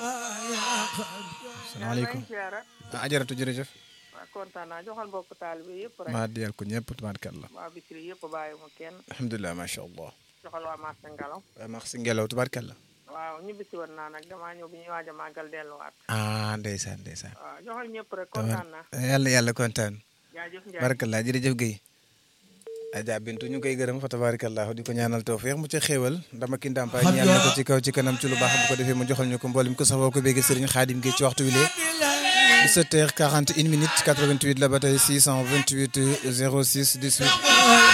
salaamaaleykum ah ajaratu jërëjëf waaw kontaan naa joxal mbokk taalibe yëpp rek maa diyal ko ñëpp tubaarkalla waa Bichri yëpp bàyyi mu kenn alhamdulilah macha allah joxal waa marché Ngalaw waaw max si ngelaw tubaarkalla waaw ñibbisi woon naa nag damaa ñëw bi ñuy waaj a màggal delluwaat ah ndeysaan ndeysaan waaw joxal ñëpp rek kontaan naa yàlla yàlla kontaan jaajëf Ndiaye barakallah jërëjëf Guèye Adja Bintu ñu koy gërëm fa tabarakallah di ko ñaanal tawfiix mu ca xéewal ndama ki ndàmpaay ñaan na ko ci kaw ci kanam ci lu baax bu ko defee mu joxal ñu ko mboolem ko safoo ko bégge Serigne Khadim Guèye ci waxtu wi lee 17 heures 41 minutes 88 la ba tey 628 06 18